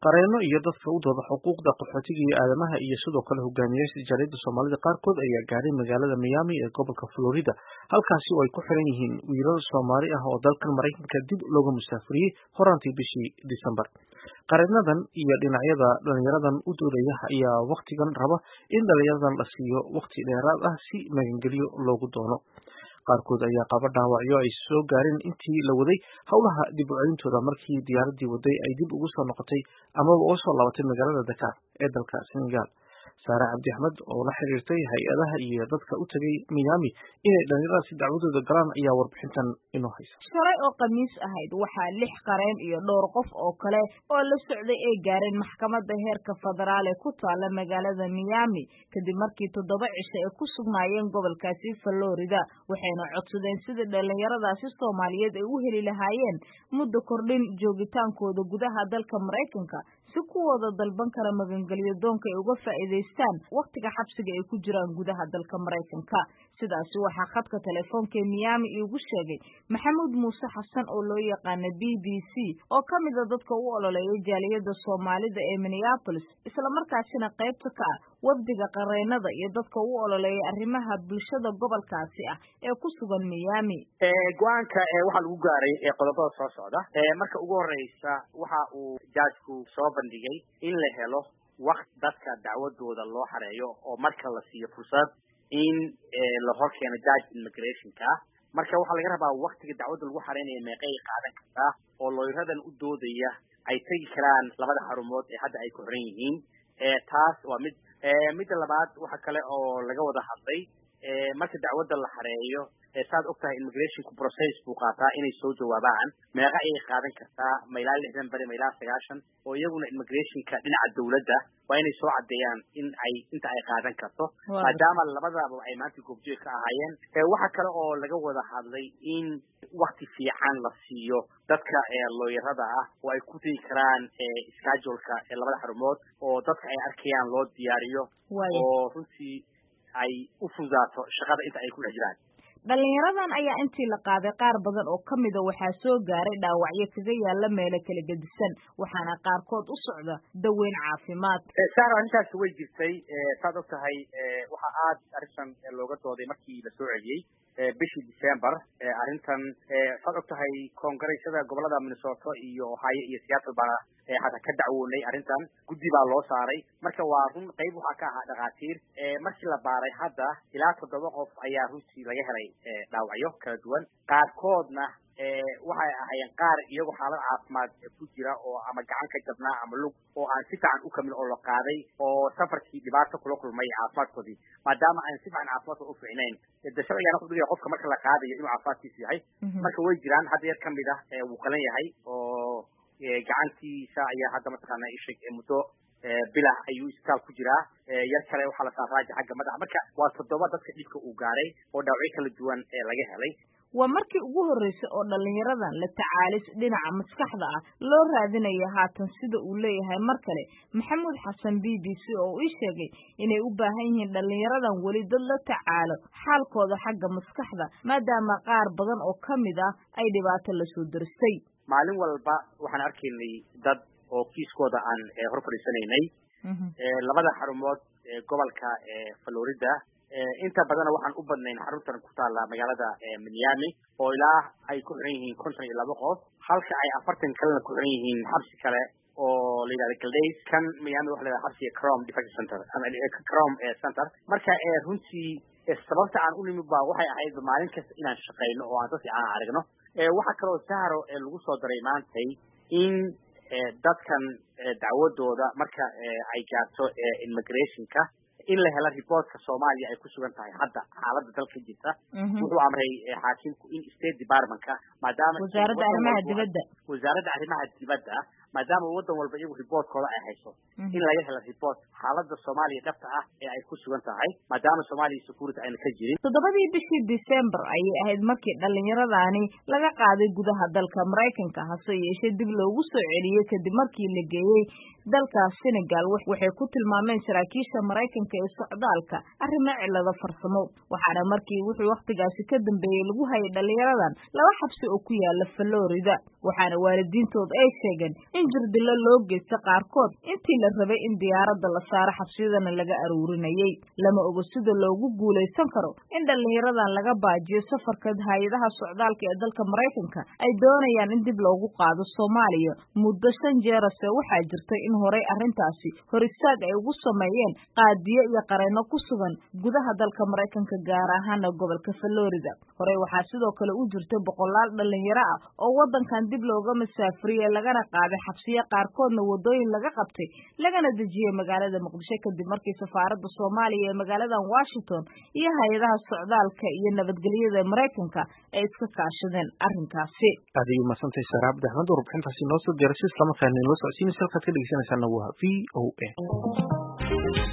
qareeno iyo dadka u dooda xuquuqda qaxootiga iyo aadamaha iyo sidoo kale hogaamiyaasha jaaliyadda soomaalida qaarkood ayaa gaaray magaalada miami ee gobolka florida halkaasi oo ay ku xiran yihiin wiilal soomaali ah oo dalkan maraykanka dib looga musaafuriyey horaantii bishii disembar qareenadan iyo dhinacyada dhalinyaradan u doodaya ayaa wakhtigan raba in dhalinyaradan la siiyo wakhti dheeraad ah si magangelyo loogu doono qaarkood ayaa qaba dhaawacyo ay soo gaareen intii la waday howlaha dib u celintooda markii diyaaradii waday ay dib ugu soo noqotay amaba uga soo laabatay magaalada dakar ee dalka senegal saare cabdi axmed oo la xiriirtay hay-adaha iyo dadka u tegay miami inay dhalinyaradaasi dacwadooda galaan ayaa warbixintan inoo haysa shalay oo khamiis ahayd waxaa lix qareen iyo dhowr qof oo kale oo la socday ay gaareen maxkamadda heerka federaal ee ku taala magaalada miami kadib markii toddoba cisho ay ku sugnaayeen gobolkaasi florida waxayna codsadeen sidii dhalinyaradaasi soomaaliyeed ay u heli lahaayeen muddo kordhin joogitaankooda gudaha dalka maraykanka si kuwooda dalban kara magangelyo doonka ay uga faa'iidaystaan wakhtiga xabsiga ay ku jiraan gudaha dalka maraykanka sidaasi waxaa khadka telefoonka ee miami iigu sheegay maxamuud muuse xasan oo loo yaqaana b b c oo ka mida dadka u ololeeya jaaliyadda soomaalida ee minneapolis islamarkaasina qaybta ka ah wafdiga qareenada iyo dadka u ololeeya arrimaha bulshada gobolkaasi ah ee ku sugan miami go-aanka waxaa lagu gaaray qodobada soo socda marka ugu horeysa waxa uu jaajku soo bandhigay in la helo wakt dadka dacwadooda loo xareeyo oo marka la siiyo fursad in la hor keeno judge immigrationka marka waxaa laga rabaa waktiga dacwadda lagu xareynayo meeqay qaadan kartaa oo looyaradan u doodaya ay tegi karaan labada xarumood ee hadda ay ku xiran yihiin taas waa mid midda labaad waxa kale oo laga wada hadlay marka dacwadda la xareeyo saad og tahay immigrationku process buu qaataa inay soo jawaabaan meeqa ayay qaadan kartaa ma ilaa lixdan beri ma ilaa sagaashan oo iyaguna immigrationka dhinaca dawladda waa inay soo caddeeyaan in ay inta ay qaadan karto maadaama labadaba ay maanta goobjoog ka ahaayeen waxa kale oo laga wada hadlay in wakti fiican la siiyo dadka looyarada ah oo ay ku tegi karaan scheduleka labada xarumood oo dadka ay arkayaan loo diyaariyo oo runtii ay u fududaato shaqada inta ay ku dhex jiraan dhalinyaradan ayaa intii la qaaday qaar badan oo ka mida waxaa soo gaaray dhaawacyo kaga yaala meelo kala gedisan waxaana qaarkood u socda daweyn caafimaad saar arrintaas way jirtay saad og tahay waxaa aad arrintan looga dooday markii la soo celiyey bishii december arrintan saad og tahay koongareesyada gobolada minnesota iyo ohio iyo seattle baa hataa ka dacwoonay arrintan guddi baa loo saaray marka waa run qayb waxaa ka ahaa dhakhaatiir markii la baaray hadda ilaa toddoba qof ayaa runtii laga helay dhaawacyo kala duwan qaarkoodna waxay ahaayeen qaar iyagoo xaalad caafimaad ku jira oo ama gacan ka jabnaa ama lug oo aan si fiican u kamin oo la qaaday oo safarkii dhibaato kula kulmay caafimaadkoodii maadaama aan si fiican caafimaadka u fiicnayn de sharcigaana ku dhigaya qofka marka la qaadayo inuu caafimaadkiisu yahay marka way jiraan hadda yar kamid ah wuu qalan yahay oo gacantiisa ayaa hadda mataqaana isheg muddo bilah ayuu isbitaal ku jiraa yar kale waxaa la saaraaja xagga madaxa marka waa toddoba dadka dhibka uu gaaray oo dhaawacyo kala duwan laga helay waa markii ugu horreysay oo dhalinyaradan la tacaalis dhinaca maskaxda ah loo raadinaya haatan sida uu leeyahay mar kale maxamuud xasan b b c oo ii sheegay inay u baahan yihiin dhalinyaradan weli dad la tacaalo xaalkooda xagga maskaxda maadaama qaar badan oo ka mid ah ay dhibaato lasoo daristay maalin walba waxaan arkaynay dad oo kiiskooda aan hor fadhiisanaynay labada xarumood gobolka florida inta badana waxaan u badnayn xaruntan ku taalla magaalada miami oo ilaa ay ku xiran yihiin konton iyo laba qof halka ay afartan kalena ku xiran yihiin xabsi kale oo la yidhahda galdays kan miami waxa la yidhahda xabsiga crom defect center ama crom center marka runtii sababta aan u nimid ba waxay ahayd maalin kasta inaan shaqayno oo aan si aan aragno waxaa kaloo sahro lagu soo daray maantay in dadkan dacwadooda marka ay gaarto immigrationka in la helo reportka soomaaliya ay ku sugan tahay hadda xaaladda dalka jirta wuxuu amray xaakimku in state departmentka maadaama wasaaradda arrimaha dibadda wasaaradda arrimaha dibadda maadaama waddan walba iyagu reportkooda ay hayso in laga helo report xaaladda soomaaliya dhabta ah ee ay ku sugan tahay maadaama soomaaliya security ayna ka jirin toddobadii bishii december ayay ahayd markii dhallinyaradani laga qaaday gudaha dalka maraykanka hase yeeshee dib loogu soo celiyey kadib markii la geeyey dalka senegal waxay ku tilmaameen saraakiisha maraykanka ee socdaalka arrimo cilado farsamo waxaana markii wuxuu wakhtigaasi ka dambeeyey lagu hayay dhallinyaradan laba xabsi oo ku yaala florida waxaana waalidiintood ay sheegeen in jirdilo loo geysta qaarkood intii la rabay in diyaaradda la saaro xabsiyadana laga aruurinayey lama ogo sida loogu guulaysan karo in dhallinyaradan laga baajiyo safarka hay-adaha socdaalka ee dalka maraykanka ay doonayaan in dib loogu qaado soomaaliya muddo shan jeerase waxaa jirtay in horey arrintaasi hor istaag ay ugu sameeyeen qaadiyo iyo qareenno ku sugan gudaha dalka maraykanka gaar ahaana gobolka florida horey waxaa sidoo kale u jirtay boqolaal dhallinyaro ah oo waddankan dib looga masaafuriyey lagana qaaday xabsiyo qaarkoodna waddooyin laga qabtay lagana dejiyey magaalada muqdisho kadib markii safaaradda soomaaliya ee magaaladan washington iyo hay-adaha socdaalka iyo nabadgelyada ee maraykanka ay iska kaashadeen arrinkaasi aad ayuu masantahay saara cabdi axmed oo warbixintaasi noo soo diyaray si islamarkaana inoo socodsiinaysa halkaad ka dhegeysanaysaana waa v o a